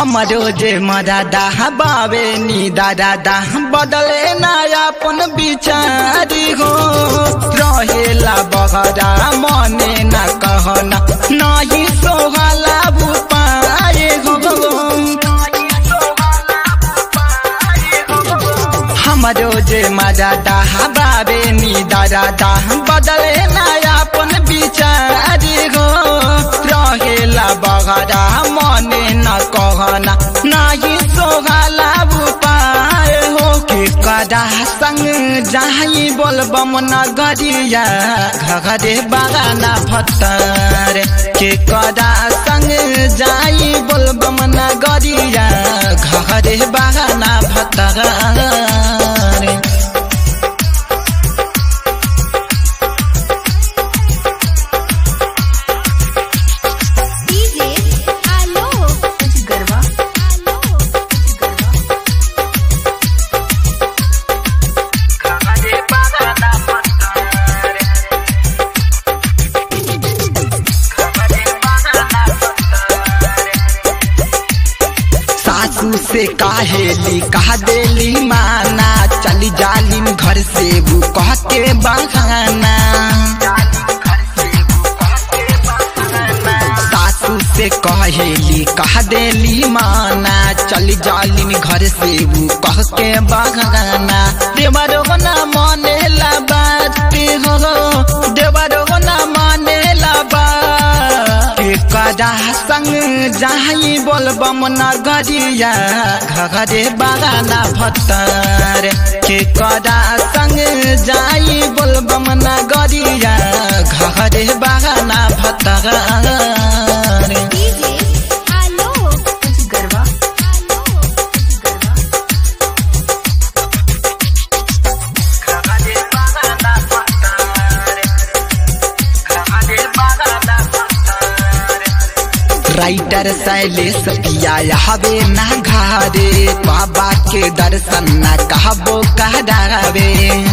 हमरो जे मदादा बावे नी दादा बदले ना अपन बिचारी हो रहेला बहरा मने ना कहना नाही सोहला बुपाए हो हमरो जे मदादा बावे नी दादा बदले ना अपन बिचारी हो रहेला बहरा मने न कहना नाही सोहला उपाय हो के कदा संग जाही बोलबम नगरिया घरे बागाना भत्तर के कदा संग जाई बोलबम नगरिया घरे बागाना भत्तर डीजे आलोक कुछ गरबा आलोक कुछ गरबा सासू से काहेली कहा देली माना चली जालिम घर से वो कह के बहाना सासू से कहेली कह देली माना चली जालिम घर से वो कह के बहाना देवरो ना माने ला बात हो देवरो ना माने ला बात के कदा संग जाही बोलबम नगरिया घरे बागाना भत्तर के कदा संग जाई बोलबम नगरिया घरे बागाना भत्तर डीजे आलोक कुछ गरबा आलोक कुछ गरबा राइटर शैलेश पिया हवे ना घारे बाबा के दर्शन न कहबो कहरावे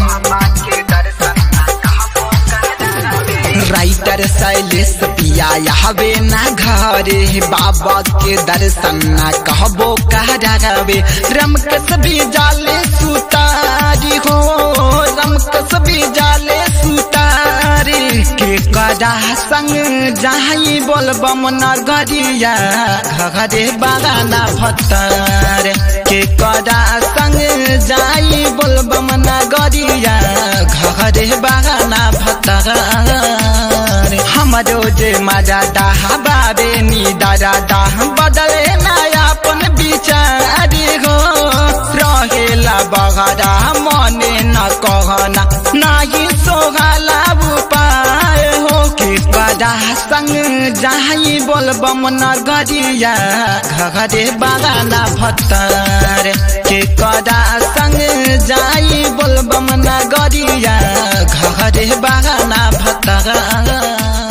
राइटर शैलेश पिया हवे ना घरे बाबा के दर्शन न कहबो कहरावे रमकस भी जाले सुतारी हो रमकस भी जाले सुतारी के कदा संग जाही बोलबम नगरिया घरे बागाना भत्तर के कदा संग जाई बोलबम नगरिया घरे बागाना भत्तर हमरो जे मजा दाह बाबे नी दादा दाह बदले ना अपन बिचारी हो रहेला बगरा मने न कहना नाही सोहला उपाय हो के कदा संग जाही बोलबम नगरिया घरे बागाना भत्तर के कदा संग जाई बोलबम नगरिया घरे बागाना भत्तर